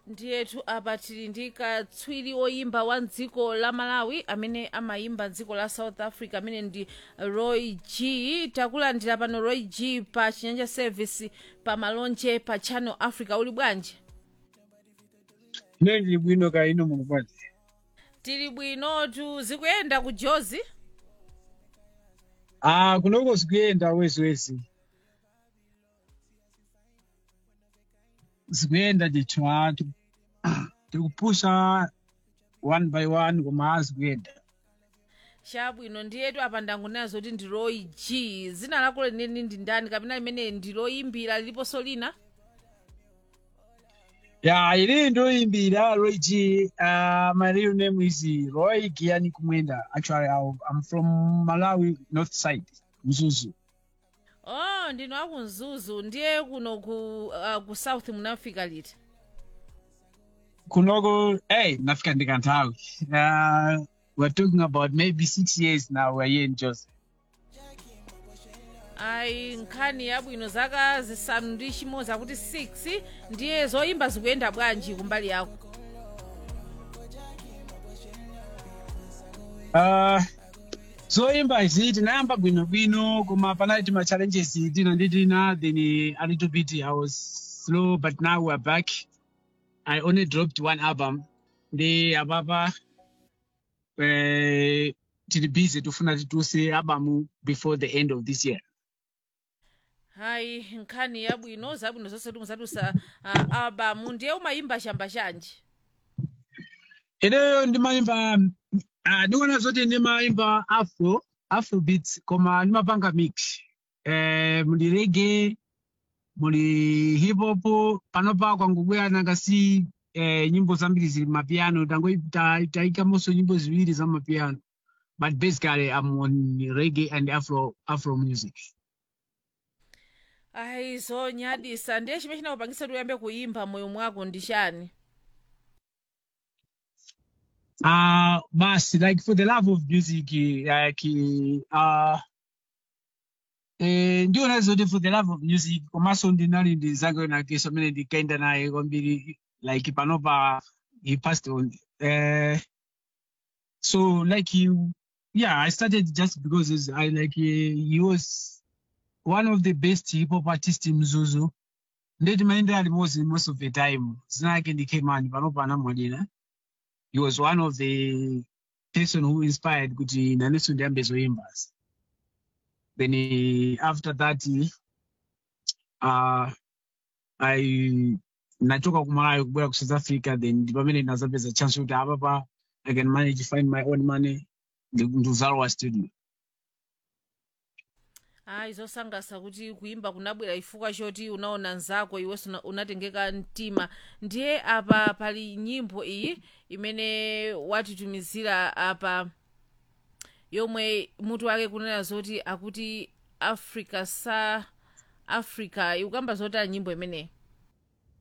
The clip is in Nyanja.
ndiyetu apa tili ndi katswiri oyimba wa dziko la malawi amene amayimba dziko la south africa amene ndi roy g takulandira pano roy g pa chinyanja service pa malonje pa channel africa uli bwanji ine ndili bwino ka ino mukupati tili bwinotu zikuyenda ku jozi ah kunoko zikuyenda wesiwesi zikuyenda ndithu anthu tikupusha one by one koma zikuyenda chabwino ndiyetu apa ndangunena zoti ndi roy g zina lako leneni ndi ndani kapena limene ndi loyimbira liliponso lina ya ili ndoyimbira roy g uh, my real name is roy giani kumwenda actually I'll- i'm from malawi north side mzuzu oh ndinu akumzuzu ndiye kuno ku, uh, ku south munafika liti kunoko hey nafika ndikanthawi uh, we're talking about maybe six years now we're here in Jos. ayi nkhani yabwino zaka zisanu ndi chimodzi akuti 6 ndiye zoyimba zikuyenda bwanji kumbali yako Uh, zoyimba izi tinayamba bwinobwino koma panali ma challenges tina ndi tina then a little bit i was slow but now we're back i only dropped one album ndi apapa eh, tili busy tufuna tituse album before the end of this year ayi nkhani yabwino zabwino zonse timuzatusa uh, albamu ndiye umayimba chamba chanji ineyo ndimayimba uh, ndikuona zoti ndimayimba afro afro beats koma ndimapanga mix eh, muli rege muli hip hop panopa kwangubwera nangasi eh, nyimbo zambiri zili mapiano taikamonso nyimbo ziwiri za mapiano but basically i'm on reggae and afro afro music ayi zonyadisa ndiye chimene chinakupangitsa kuti uyambe kuyimba moyo mwako ndi chani uh basi like for the love of music like uh eh ndiona zoti for the love of music komanso ndinali ndi zake nakeso amene ndikaenda naye kwambiri like panopa he passed on uh, so like he, yeah i started just because he's- i like uh, he was one of the best hip hop artists in mzuzu ndeti maenda alimozi most of the time zina yake ndikemani panopa anamwalira he was one of the person who inspired kuti naneso ndiyambe zoyimba then eh, after that eh, uh, i nachoka kumalawi kubwera ku south africa then ndi pamene ndinazapeza chance kuti apapa i can manage to find my own money ndi- ndikuzalowa studio ayi zosangalatsa kuti kuyimba kunabwera chifukwa choti unaona nzako iwenso una- unatengeka mtima ndiye apa pali nyimbo iyi imene watitumizira apa yomwe mutu wake kunena zoti akuti africa sa africa ikukamba zotani nyimbo imeneyi